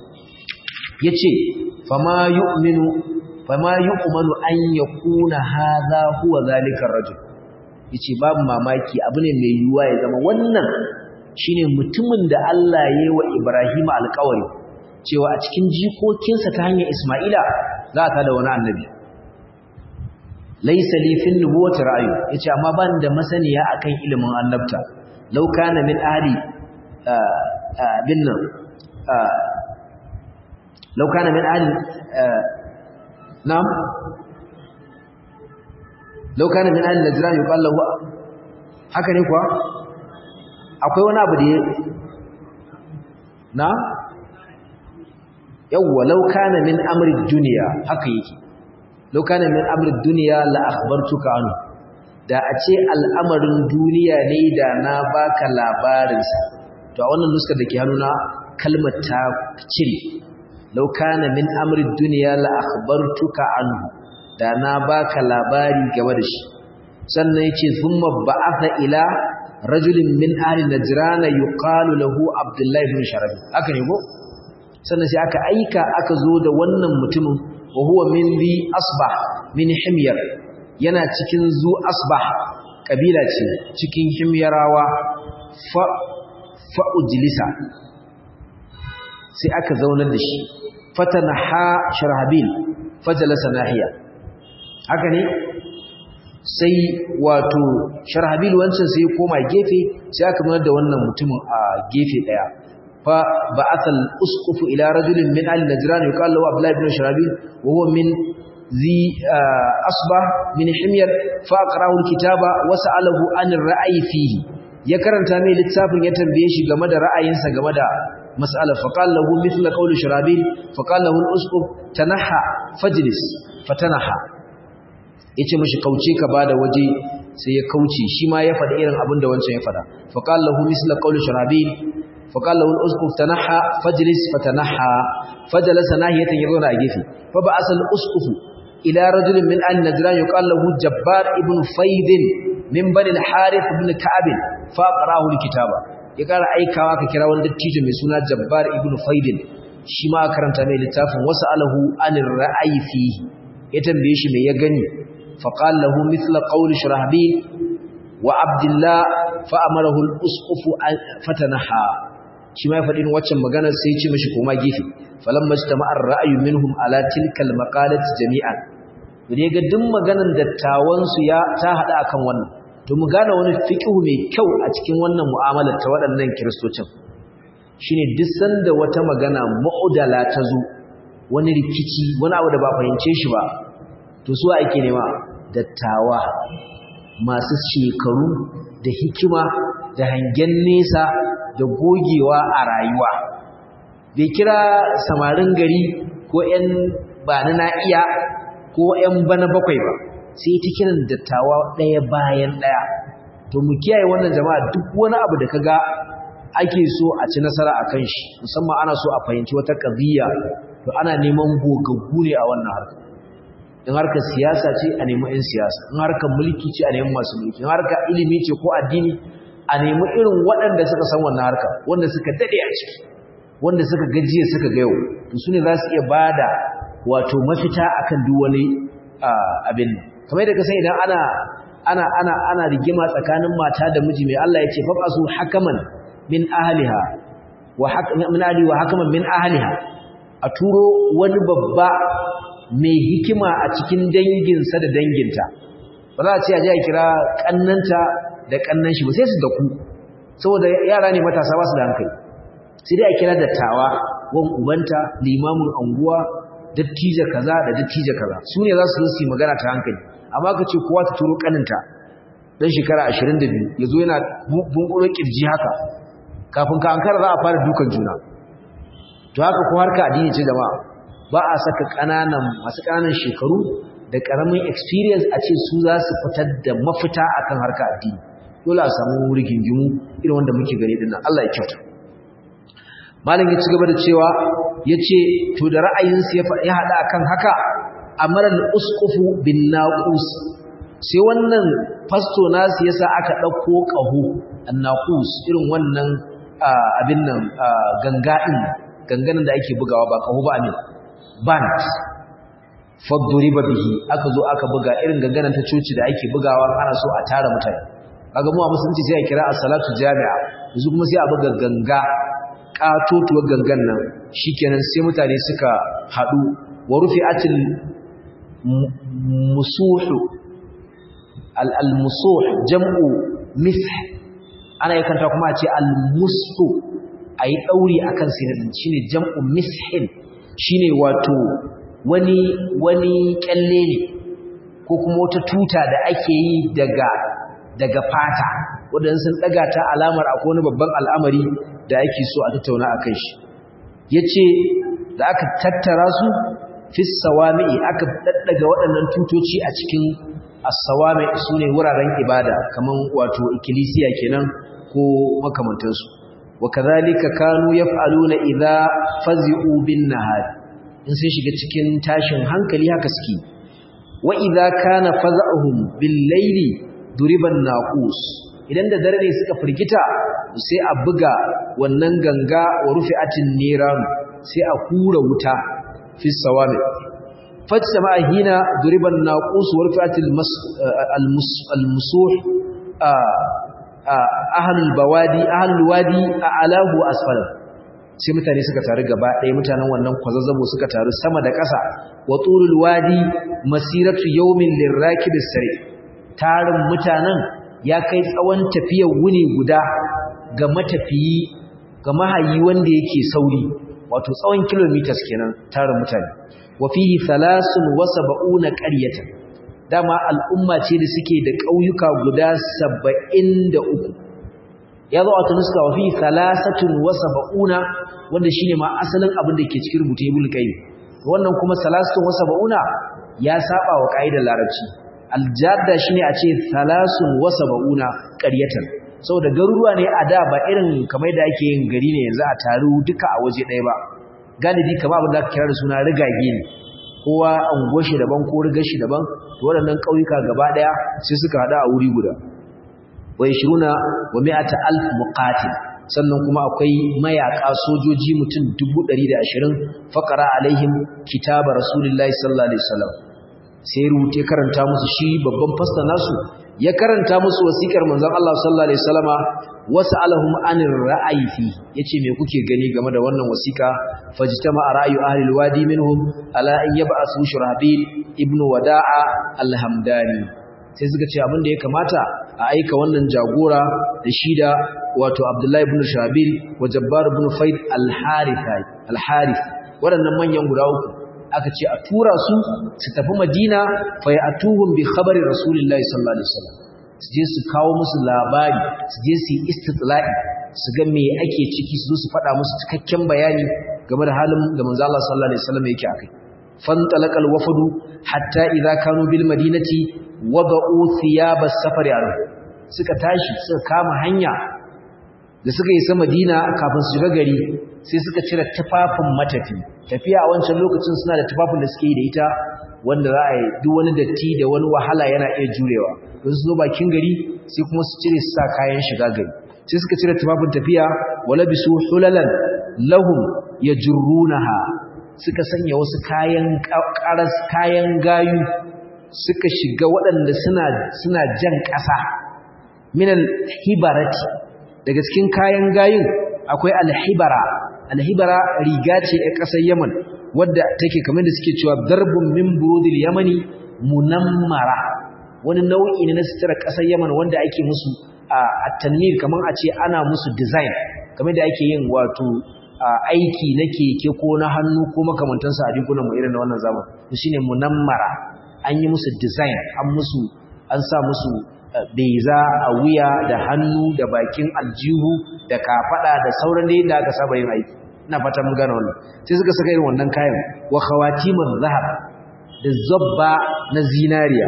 yace fama yu'minu fama yu'manu an yakuna hadha huwa zalika ar-rajul yace babu mamaki abu ne mai yuwa ya zama wannan shine mutumin da Allah ya yi wa Ibrahim alƙawari cewa a cikin jikokinsa ta hanyar Ismaila za ta da wani annabi laisa li fil nubuwati ra'yu yace amma ban da masaniya akan ilimin annabta law kana min ahli bin nan law kana min ahli nam law kana min ahli najran yuqal lahu haka ne kuwa akwai wani abu da ya na yawwa law kana min amri dunya haka yake lau kana min amrin duniya la akhbartuka anhu da a ce al'amarin duniya ne da na baka labarinsa to a wannan nuskar da ke hannuna kalmar ta cire lau kana min amrin duniya la akhbartuka anhu da na baka labari game da shi sannan yace thumma ba'atha ila rajulin min ahli najrana yuqalu lahu abdullahi ibn sharabi haka ne ko sannan sai aka aika aka zo da wannan mutumin wa huwa min bi asbah min himyar yana cikin zu asbah kabila ce cikin himyarawa fa fa ujlisa sai aka zaunar da shi fatanaha sharhabil fajalasa nahiya haka ne sai wato sharhabil wancan sai koma gefe sai aka zaunar da wannan mutumin a gefe daya fa ba'athal usqufu ila rajulin min ahli najran yuqal lahu abdullah ibn sharabil wa huwa min zi asba min himyar fa aqra'u alkitaba wa sa'alahu an ar-ra'yi fihi ya karanta mai littafin ya tambaye shi game da ra'ayinsa game da mas'alar fa qala lahu mithla qawli shurabil fa qala lahu al-usqub tanaha fajlis fatanaha yace mishi kauce ka bada waje sai ya kauce shi ma ya faɗi irin abin da wancan ya faɗa fa qala lahu mithla qawli shurabil fa qala lahu al-usqub tanaha fajlis fatanaha fajalasa nahiyatan yaduna a gefe fa ba'asa al-usquf ila rajulin min an-najran yuqal lahu jabbar ibn fayd min bani al-harith ibn ka'ab fa qara'ahu al-kitaba ya kara aikawa ka kira wani dattijo mai suna jabbar ibn fayd shi ma karanta mai littafin wasu alahu anir ra'ayi fihi ya tambaye shi mai ya gani faqala lahu mithla qawli shurahbil wa abdullah fa amarahu al-usquf fatanaha shi ma ya faɗi waccan maganar sai ya ce mishi koma gefe falamma ijtama'a ar-ra'yu minhum ala tilka al-maqalati jami'an ne ga duk maganar dattawan su ya ta hada akan wannan to mu gane wani fiqhu mai kyau a cikin wannan mu'amalar ta waɗannan kiristocin shine duk sanda wata magana mu'udala ta zo wani rikici wani abu da ba fahimce shi ba to su ake nema dattawa masu shekaru da hikima da hangen nesa da gogewa a rayuwa bai kira samarin gari ko 'yan bani na iya ko 'yan bana bakwai ba sai ta kiran dattawa ɗaya bayan ɗaya to mu kiyaye wannan jama'a duk wani abu da kaga ake so a ci nasara a kan shi musamman ana so a fahimci wata ƙabiya to ana neman gogaggu ne a wannan harka in harkar siyasa ce a nemi 'yan siyasa in harkar mulki ce a nemi masu mulki in harkar ilimi ce ko addini a nemi irin waɗanda suka san wannan harka wanda suka daɗe a ciki wanda suka gajiya suka ga yau to su ne za su iya ba da wato mafita akan duk wani abin kamar yadda ka san idan ana ana ana ana rigima tsakanin mata da miji mai Allah ya ce fa asu hakaman min ahliha wa min ahli wa hakaman min ahliha a turo wani babba mai hikima a cikin danginsa da danginta ba za a ce a je a kira kannanta da kannan shi ba sai su da ku saboda yara ne matasa ba su da hankali sai dai a kira dattawa wan ubanta limamin anguwa dattija kaza da dattija kaza su ne za su zo su yi magana ta hankali amma ka ce kowa ta turo kaninta dan shekara 22 yazo yana bunkuro kirji haka kafin ka ankara za a fara dukan juna to haka ko harka addini ce jama'a ba a saka kananan masu kananan shekaru da karamin experience a ce su za su fitar da mafita akan harka addini dole a samu rigingimu irin wanda muke gani dinnan Allah ya kyauta malam ya ci gaba da cewa yace to da ra'ayinsu ya hada akan haka amaral usqufu bin naqus sai wannan fasto nasu yasa aka dauko qahu annaqus irin wannan abin nan ganga din ganganin da ake bugawa ba qahu ba amin band faduriba bihi aka zo aka buga irin ganganan ta coci da ake bugawa ana so a tara mutane kaga mu a musulunci sai a kira as-salatu jami'a yanzu kuma sai a buga ganga katotuwar gangan nan shikenan sai mutane suka hadu wa rufi'atil musuhu al-musuh jam'u mith ana yakanta kuma a ce al-musu ayi dauri akan sinin shine jam'u mishin shine wato wani wani kyalle ne ko kuma wata tuta da ake yi daga daga fata wadanda sun daga ta alamar akwai wani babban al'amari da ake so a tattauna akan shi yace da aka tattara su fi sawami'i aka daddaga waɗannan tutoci a cikin as-sawami sune wuraren ibada kaman wato ikkilisiya kenan ko makamantansu wa kadhalika kanu yaf'aluna idza fazi'u bin nahar in sun shiga cikin tashin hankali haka suke wa idza kana faza'uhum bil layli duriban naqus idan da dare ne suka firgita sai a buga wannan ganga wa rufi'atin niran sai a hura wuta fi sawami fajtama hina duriban naqus wa rufi'atil al-musuh ahlul bawadi ahlul wadi a'lahu asfala sai mutane suka taru gaba ɗaya mutanen wannan kwazazzabo suka taru sama da ƙasa wa tulul wadi masiratu yawmin lirakibis sari tarin mutanen ya kai tsawon tafiyar wuni guda ga matafiyi ga mahayi wanda yake sauri wato tsawon kilometers kenan tarin mutane wa fihi 73 qaryatan dama al'umma ce da suke da ƙauyuka guda 73 ya zo a tunuska wa fihi 73 wanda shine ma asalin abin da ke cikin rubutu ibn qayyim wannan kuma 73 ya saba wa kaidar larabci aljadda shine a ce 73 qaryatan saboda garuruwa ne a da ba irin kamar da ake yin gari ne yanzu a taru duka a waje ɗaya ba galibi kamar abin da aka kira da suna rigage ne kowa an shi daban ko rigar shi daban to waɗannan ƙauyuka gaba ɗaya sai suka haɗu a wuri guda wa yashruna wa mi'ata alf muqatil sannan kuma akwai mayaka sojoji mutum 120 faqara alaihim kitaba rasulullahi sallallahu alaihi wasallam sai rute karanta musu shi babban fasta nasu ya karanta musu wasikar manzon Allah sallallahu alaihi wasallama was'alahum anir ra'ayi fi yace me kuke gani game da wannan wasika fajtama ra'ayu ahli alwadi minhum ala an yab'asu shurabil ibnu wada'a alhamdani sai suka ce abin da ya kamata a aika wannan jagora da shida wato abdullahi ibn shabil wa jabbar ibn faid al-harith al-harith waɗannan manyan guda uku aka ce a tura su su tafi madina fa ya'tuhum bi khabari rasulillahi sallallahu alaihi wasallam su je su kawo musu labari su je su yi istitla'i su ga me ake ciki su zo su faɗa musu cikakken bayani game da halin da manzo Allah sallallahu alaihi wasallam yake akai fantalaqal wafdu hatta idza kanu bil madinati wada'u thiyab as-safar suka tashi suka kama hanya da suka yi sa Madina kafin su shiga gari sai suka cire tufafin matafi tafiya a wancan lokacin suna da tufafin da suke yi da ita wanda za a yi duk wani datti da wani wahala yana iya jurewa don su zo bakin gari sai kuma su cire su sa kayan shiga gari sai suka cire tufafin tafiya wala bisu hulalan lahum yajrunaha suka sanya wasu kayan karas kayan gayu suka shiga waɗanda suna suna jan ƙasa minal hibarati daga cikin kayan gayun akwai alhibara alhibara riga ce a ƙasar Yaman wadda take kamar da suke cewa darbun min burudil yamani munammara wani nau'i ne na sutura ƙasar Yaman wanda ake musu a tanmir kamar a ce ana musu design kamar da ake yin wato aiki na keke ko na hannu ko makamantansa a rigunan mu irin na wannan zaman to shine munammara an yi musu design an musu an sa musu beza a wuya da hannu da bakin aljihu da kafada da sauran da yadda aka saba yin aiki ina fata mun gane wannan sai suka saka irin wannan kayan wa khawatimul zahab da zabba na zinariya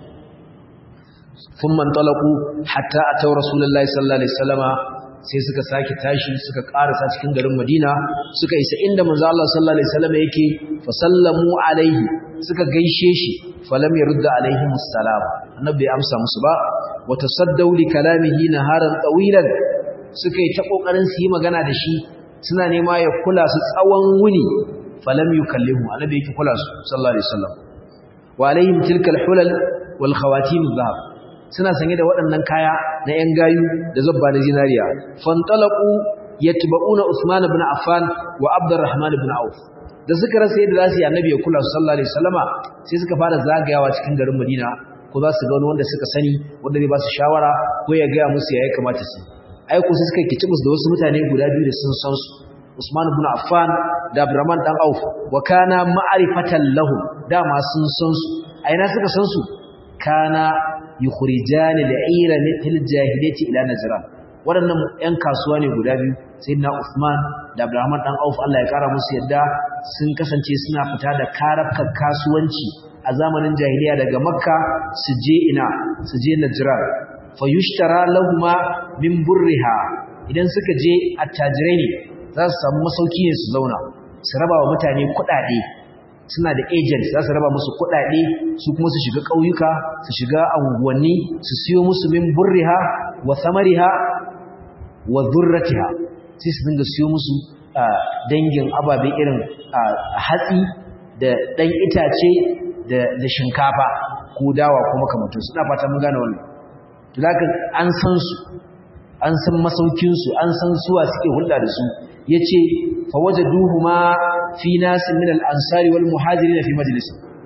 thumma talaqu hatta ataw rasulullahi sallallahu alaihi wasallama sai suka sake tashi suka karasa cikin garin Madina suka isa inda manzo Allah sallallahu alaihi wasallam yake fa sallamu alaihi suka gaishe shi falam yurda alaihim assalam annabi ya amsa musu ba wa tasaddaw li kalamihi naharan tawilan suka yi ta kokarin su yi magana da shi suna nema ya kula su tsawon wuni falam yukallimu annabi yake kula su sallallahu alaihi wasallam wa alaihim tilka alhulal wal khawatim adh suna sanye da waɗannan kaya na ‘yan gayu da zabba na zinariya. Fantalaku ya tuba'una Usman ibn Affan wa Abdurrahman ibn Auf. Da suka rasa yadda za su yi annabi ya kula su sallallahu alaihi wasallama sai suka fara zagayawa cikin garin Madina ko za su ga wani wanda suka sani wanda zai ba su shawara ko ya gaya musu ya kamata su. Ai ko sai suka kici musu da wasu mutane guda biyu da sun san su. Usman ibn Affan da Abdurrahman dan Auf wa kana ma'rifatan lahum dama sun san su. A ina suka san su? Kana yukhrijani al'ira fil jahiliyyati ila najran waɗannan ƴan kasuwa ne guda biyu sayyidina Uthman da Abdurrahman dan Auf Allah ya kara musu yadda sun kasance suna fita da karafka kasuwanci a zamanin jahiliya daga Makka su je ina su je Najran fayushtara lahumma min burriha idan suka je attajirai ne za su samu masauki ne su zauna su raba wa mutane kuɗaɗe suna da agent za su raba musu kuɗaɗe su kuma su shiga ƙauyuka su shiga anguwanni su siyo musu min burriha wa samariha wa zurratiha sai su dinga siyo musu dangin ababe irin hatsi da ɗan itace da shinkafa ko dawa ko makamantar suna fata mun gane wannan to zaka an san su an san masaukin su an san suwa suke hulɗa da su yace fa wajaduhuma fi nasin min al-ansari wal muhajirin fi majlis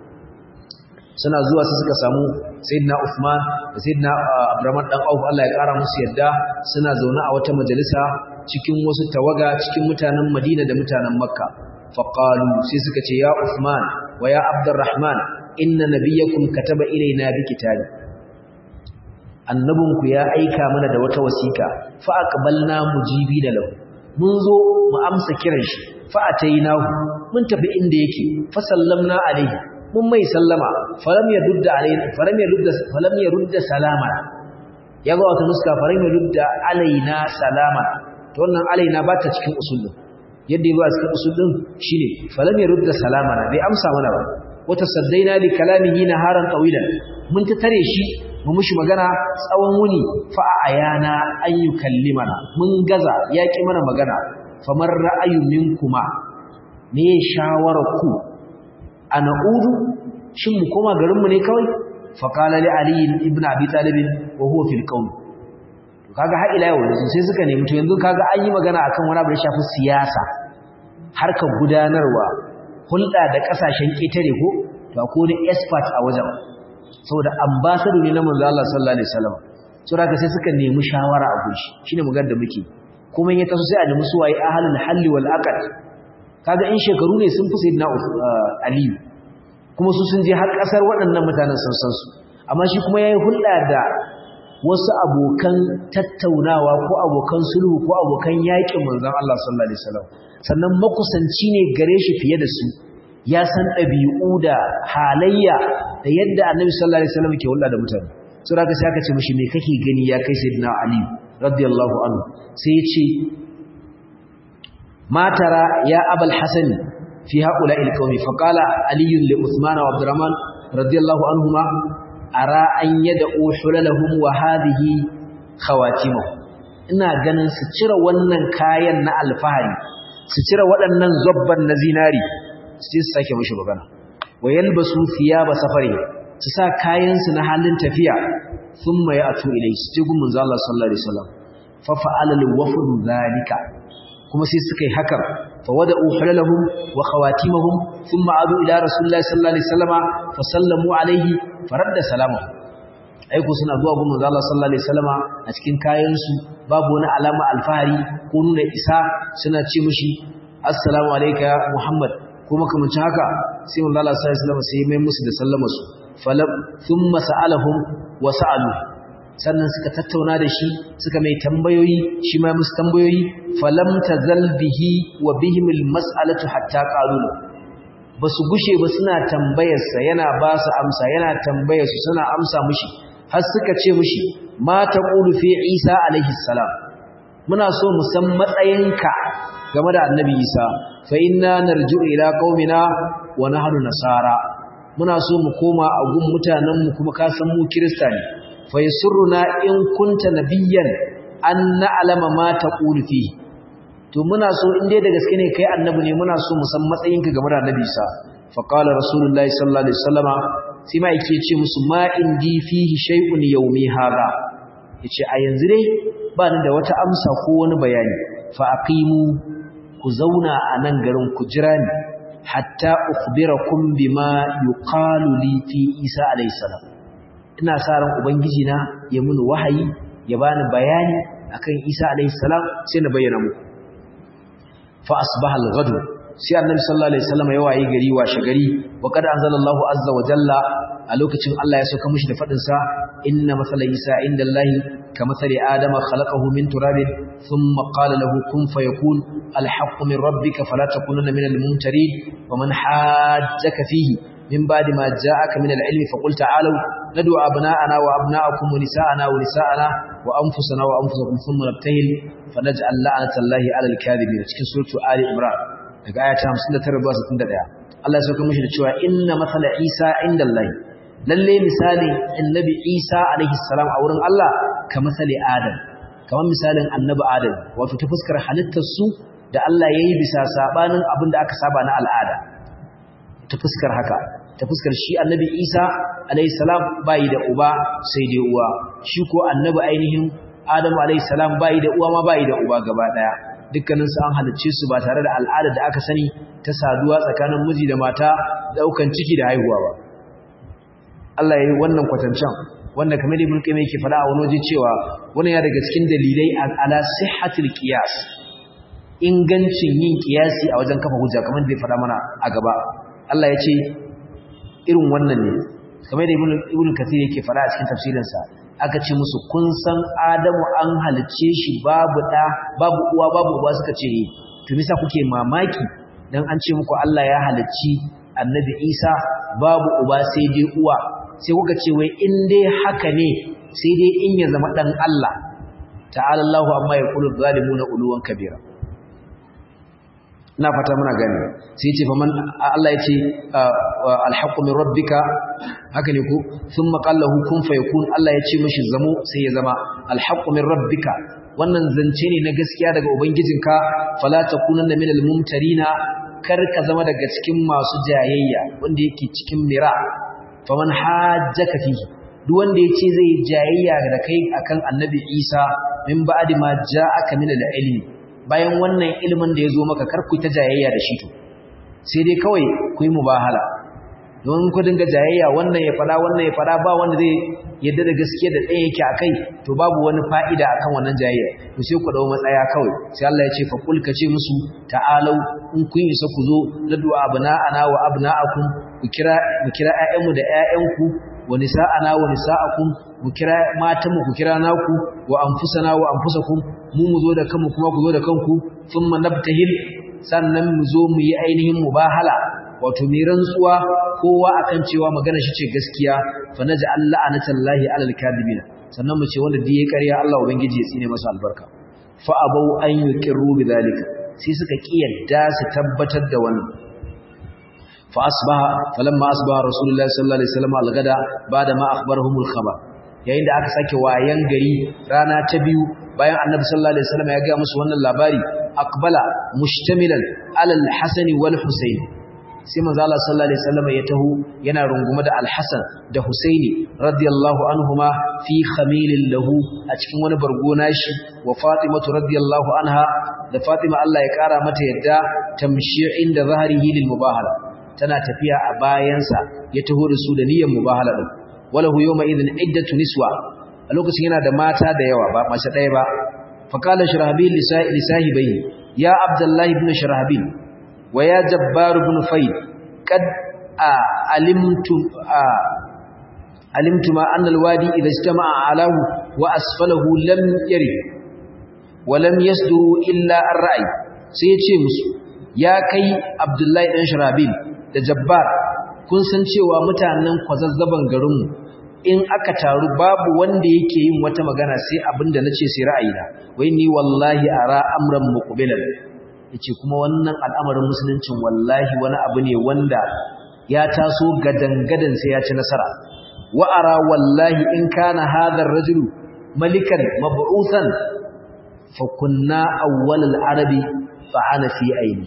suna zuwa su suka samu sayyidina Uthman da sayyidina Abdurrahman dan Auf Allah ya kara musu yadda suna zaune a wata majalisa cikin wasu tawaga cikin mutanen Madina da mutanen Makka faqalu sai suka ce ya Uthman wa ya Abdurrahman inna nabiyyakum kataba ilaina bi kitabi annabinku ya aika mana da wata wasiƙa fa aqbalna mujibi da lahu mun zo mu amsa kiran shi fa atainahu mun tafi inda yake fa sallamna alaihi mun mai sallama falam yadudda alaina falam yadudda falam yadudda salama yaga wata nuska falam yadudda alaina salama to wannan alaina ba ta cikin usul yadda ya ba cikin usul din shine falam yadudda salama bai amsa mana ba wata saddaina li kalamihi naharan tawilan mun ta tare shi mu mushi magana tsawon wuni fa ayana an yukallimana mun gaza yaki mana magana famar ra'ayu minkuma me shawara ku ana udu shin mu koma garin mu ne kawai fa qala li ali ibn abi talib wa huwa fil qawl kaga har ila yau sai suka nemi to yanzu kaga an yi magana akan wani abu da shafi siyasa harkar gudanarwa hulɗa da ƙasashen ƙetare ko to akwai wani expert a wajen saboda ambassador ne na manzo Allah sallallahu alaihi wasallam saboda sai suka nemi shawara a gushi shine mugar da muke kuma ya taso sai a nemi suwaye ahlul halli wal aqd kaga in shekaru ne sun fi sayyidina Ali kuma su sun je har kasar waɗannan mutanen sun san su amma shi kuma yayi hulɗa da wasu abokan tattaunawa ko abokan sulhu ko abokan yaƙin manzon Allah sallallahu alaihi wasallam sannan makusanci ne gare shi fiye da su ya san ɗabi'u da halayya da yadda annabi sallallahu alaihi wasallam ke hulɗa da mutane sai aka sai aka ce mishi me kake gani ya kai sayyidina ali radiyallahu anhu sai ya ce ma tara ya abul hasan fi haula il qaumi fa qala ali li usman wa abdurrahman radiyallahu anhuma ara an yad'u hulalahum wa hadhihi khawatimuh ina ganin su cire wannan kayan na alfahari su cire waɗannan zobban na zinari su su sake mashi magana wa yalbasu thiyaba safari su sa kayan su na halin tafiya thumma ya'tu ilai su je gumin Allah sallallahu alaihi wasallam fa fa'ala al-wafd zalika kuma sai suka yi hakan fa wada'u halalahum wa khawatimahum thumma adu ila rasulillahi sallallahu alaihi wasallama fa sallamu alaihi faradda salamahu aiko suna zuwa gumin Allah sallallahu alaihi wasallama a cikin kayan su babu wani alama alfahari ko nuna isa suna ce mishi assalamu alayka ya muhammad ko makamancin haka sai manzo Allah sallallahu alaihi wasallam sai mai musu da sallama su falam thumma sa'alahum wa sa'alu sannan suka tattauna da shi suka mai tambayoyi shi ma musu tambayoyi falam tazal bihi wa bihim almas'alatu hatta qalu basu gushe ba suna tambayar sa yana ba su amsa yana tambayar su suna amsa mishi har suka ce mishi ma taqulu fi Isa alaihi salam muna so mu san matsayinka game da annabi Isa fa inna narji'u ila qaumina wa nahnu nasara muna so mu koma a gun mutanen mu kuma ka san mu kirista ne fa yasurruna in kunta nabiyyan an na'lama ma taqulu fi to muna so in dai da gaske ne kai annabi ne muna so mu san matsayinka game da annabi Isa fa qala rasulullahi sallallahu alaihi wasallama sai ma yake ce musu ma indi fihi shay'un yawmi hada yace a yanzu dai ba ni da wata amsa ko wani bayani fa aqimu ku zauna a nan garin ku jira ni hatta ukhbirakum bima yuqalu li fi Isa alayhi salam ina sa ran ubangiji na ya muni wahayi ya bani bayani akan Isa alayhi salam sai na bayyana muku fa asbaha al-ghad sai annabi sallallahu alaihi wasallam ya wayi gari washe gari wa qad anzalallahu azza wa jalla a lokacin Allah ya sauka mishi da fadin sa inna masala Isa indallahi كمثل آدم خلقه من تراب ثم قال له كن فيكون الحق من ربك فلا تكونن من الممترين ومن حاجك فيه من بعد ما جاءك من العلم فقل تعالوا ندعو أبناءنا وأبناءكم ونساءنا ونساءنا وأنفسنا وأنفسكم ثم نبتهل فنجعل لعنة الله على الكاذبين cikin suratu Ali Imran daga aya ta 59 zuwa 61 Allah ya sauka mishi da cewa inna mathala Isa indallahi lalle misalin annabi Isa alaihi salam a wurin Allah ka misali Adam kamar misalin annabi Adam wato ta fuskar halittar su da Allah yayi bisa sabanin abin da aka saba na al'ada ta fuskar haka ta fuskar shi annabi Isa alaihi salam bai da uba sai dai uwa shi ko annabi ainihin Adam alaihi salam bai da uwa ma bai da uba gaba daya dukkanin su an halicce su ba tare da al'ada da aka sani ta saduwa tsakanin miji da mata daukan ciki da haihuwa ba Allah ya yi wannan kwatancan wanda kamar Ibn Qayyim yake fada a wani waje cewa wannan ya daga cikin dalilai ala sihhatil qiyas ingancin yin kiyasi a wajen kafa hujja kamar da ya faɗa mana a gaba Allah ya ce irin wannan ne kamar da ibn kathir yake faɗa a cikin tafsirinsa aka ce musu kun san adamu an halicce shi babu ɗa babu uwa babu uwa suka ce to nisa kuke mamaki dan an ce muku Allah ya halicci annabi Isa babu uba sai dai uwa sai kuka ce wai in dai haka ne sai dai in ya zama dan Allah ta'ala Allahu amma yaqulu zalimuna uluwan kabira ina fata muna gani sai ya ce fa man Allah ya ce alhaqqu min rabbika haka ne ko thumma qala lahu kun fayakun Allah ya ce mishi zamo sai ya zama alhaqqu min rabbika wannan zance ne na gaskiya daga ubangijinka fala takunanna minal mumtarina kar ka zama daga cikin masu jayayya wanda yake cikin mira faman hajjaka fihi duk wanda yace zai jayayya da kai akan annabi Isa min ba'di ma ja'aka min al-ilmi bayan wannan ilimin da yazo maka kar ku ta jayayya da shi to sai dai kawai ku yi mubahala don ku dinga jayayya wannan ya fada wannan ya fada ba wanda zai yadda da gaskiya da ɗaya yake akai to babu wani fa'ida akan wannan jayayya to sai ku dawo matsaya kawai sai Allah ya ce fa kul kace musu ta'alau in kun isa ku zo nadu abna'ana wa abna'akum ku kira mu kira ƴaƴanmu da ƴaƴanku wa nisa'ana wa nisa'akum mu kira matanmu ku kira naku wa anfusana wa anfusakum mu mu zo da kanmu kuma ku zo da kanku thumma nabtahil sannan mu zo mu yi ainihin mubahala wato mai rantsuwa kowa akan cewa magana shi ce gaskiya fa naj'al la'natallahi 'alal kadibin sannan mu ce wanda duk ya ƙarya Allah ubangiji ya tsine masa albarka fa abau an yuqirru bidhalika sai suka kiyarda su tabbatar da wannan fa asbaha falamma asbaha rasulullahi sallallahu alaihi wasallam al-gada bada ma akhbarahumul khabar yayin da aka sake wayan gari rana ta biyu bayan annabi sallallahu alaihi wasallam ya ga musu wannan labari aqbala mushtamilan alal hasan wal husayn sai manzo Allah sallallahu alaihi wasallam ya taho yana rungume da Al-Hasan da Husaini radiyallahu anhuma fi khamilin lahu a cikin wani bargo nashi wa Fatimatu radiyallahu anha da Fatima Allah ya kara mata yadda tamshi inda zahrihi lil mubahala tana tafiya a bayansa ya taho da su da niyyar mubahala din walahu yawma idhin iddatu niswa a lokacin yana da mata da yawa ba mace ɗaya ba faqala shirahabil lisahibai ya abdullahi ibn shirahabil ويا جبار بن فيد قد علمتم علمتم أن الوادي إذا اجتمع علاه وأسفله لم يرد ولم يصدر إلا الرأي سيتشي مسو يا كي عبد الله بن شرابيل da jabbar kun san cewa mutanen kwazazzaban garinmu in aka taru babu wanda yake yin wata magana sai abinda nace sai ra'ayina wai ni wallahi ara amran muqbilan yace kuma wannan al'amarin musuluncin wallahi wani abu ne wanda ya taso gadangadan sai ya ci nasara wa ara wallahi in kana hadha ar-rajulu malikan mab'uthan fa kunna awwal al-arabi fa ana fi aini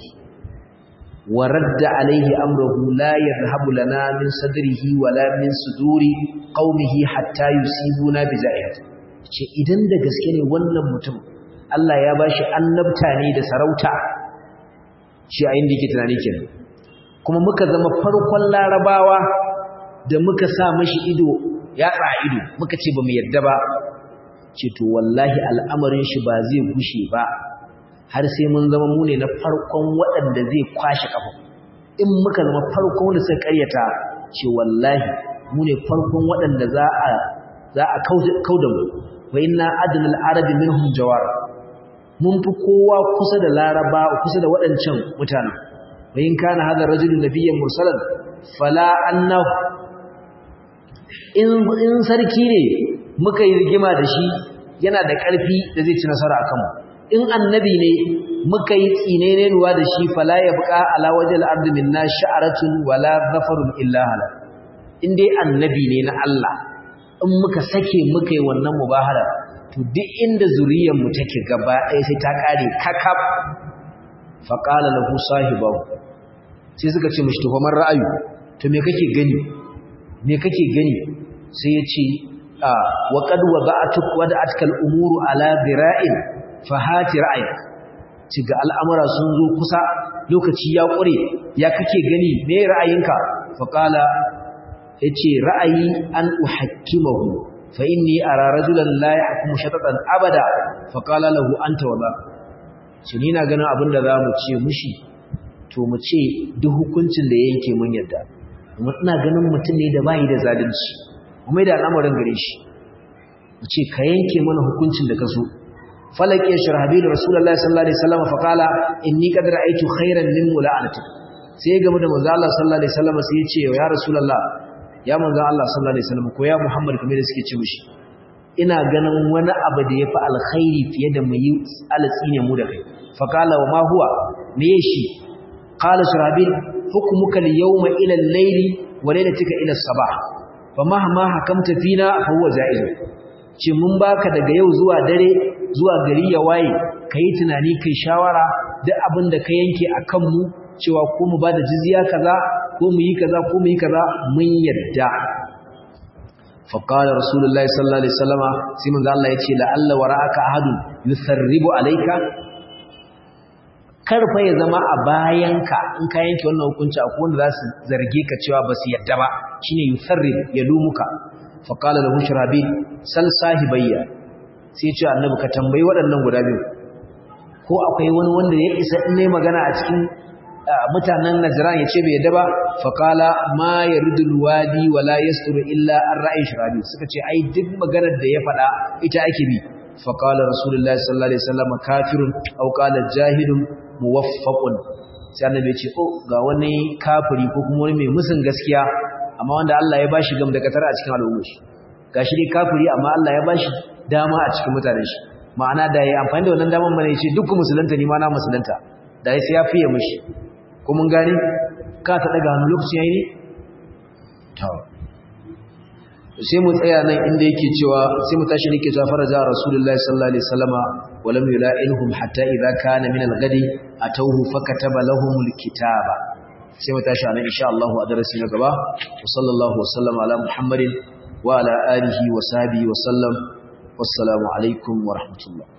wa radda alayhi amruhu la yadhhabu lana min sadrihi wala min suduri qaumihi hatta yusibuna bi za'iyati ce idan da gaske ne wannan mutum Allah ya bashi annabta ne da sarauta shi a inda yake tunani kenan kuma muka zama farkon larabawa da muka sa mashi ido ya tsa ido muka ce ba mu yadda ba ce to wallahi al'amarin shi ba zai gushe ba har sai mun zama mu ne na farkon waɗanda zai kwashe kafa in muka zama farkon da suka karyata ce wallahi mu ne farkon waɗanda za a za a kauda mu wa inna adnal arabi minhum jawar mun fi kowa kusa da laraba kusa da waɗancan mutanen wa in kana hadha rajulun nabiyyan mursalan fala annahu in in sarki ne muka yi rigima da shi yana da ƙarfi da zai ci nasara akan mu in annabi ne muka yi tsinene ruwa da shi fala yabqa ala wajhil ardi minna sha'ratun wala zafarun illa halal in dai annabi ne na Allah in muka sake muka yi wannan mubahala to duk inda zuriyar mu take gaba ɗaya sai ta kare kakab fa qala lahu sahibahu sai suka ce mishi to fa man ra'ayu to me kake gani me kake gani sai ya ce wa qad wada'atuk wada'atkal umuru ala dira'in fa hati ra'ayak ci ga al'amura sun zo kusa lokaci ya ƙure ya kake gani me ra'ayinka fa qala yace ra'ayi an uhakkimahu fa inni ara rajulan la yahkumu shatatan abada fa qala lahu anta wala shi ni na ganin abin da za mu ce mushi to mu ce duk hukuncin da ya yanke mun yadda kuma ina ganin mutum ne da bayi da zalunci kuma da al'amarin gare shi mu ce ka yanke mana hukuncin da ka so falaki ya shirhabi da rasulullahi sallallahu alaihi wasallam fa qala inni qad ra'aytu khairan min mula'anati sai ya gamu da manzo Allah sallallahu alaihi wasallam sai ya ce ya rasulullah ya manzo Allah sallallahu alaihi wasallam ko ya Muhammad kamar da suke ce mishi ina ganin wani abu da yafi alkhairi fiye da mu yi alatsi ne mu da kai fa qala wa ma huwa me shi qala shirabil hukmuka al-yawma ila al-layli wa laylatika ila as-sabah fa mahma hakamta fina fa huwa ja'iz ce mun baka daga yau zuwa dare zuwa gari ya waye kai tunani kai shawara duk abin da ka yanke akan mu cewa ko mu bada jizya kaza ko mu yi kaza ko mu yi kaza mun yadda fa qala rasulullahi sallallahu alaihi wasallama sai manzo Allah yace la alla wara'aka ahadun yusarribu alayka karfa ya zama a bayanka in ka yanke wannan hukunci akwai wanda za su zarge ka cewa ba su yadda ba shine yusarrib ya lumuka fa qala lahu shirabil sal sahibayya sai ce annabi ka tambayi waɗannan guda biyu ko akwai wani wanda ya isa in ne magana a cikin mutanen Najran yace bai yadda ba faqala ma yaridul wadi wala yasturu illa an ra'i shirabi suka ce ai duk maganar da ya faɗa ita ake bi faqala rasulullahi sallallahu alaihi wasallam kafirun aw qala jahilun muwaffaqun sai annabi ya ce oh ga wani kafiri ko kuma wani mai musun gaskiya amma wanda Allah ya bashi gam da katar a cikin al'ummar shi gashi dai kafiri amma Allah ya bashi dama a cikin mutanen shi ma'ana da yayi amfani da wannan daman mana yace duk musulunta ni ma na musulunta da sai ya fiye mishi ko mun gane ka ta daga hannu lokaci yayi ne to sai mu tsaya nan inda yake cewa sai mu tashi nake cewa faraja rasulullahi sallallahu alaihi wasallama wa lam yula'inhum hatta idza kana min al-ghadi atawhu fakataba lahum al-kitaba sai mu tashi nan insha Allah a darasi na gaba wa sallallahu wa sallama ala muhammadin wa ala alihi wa sahbihi wa sallam wassalamu alaikum wa rahmatullah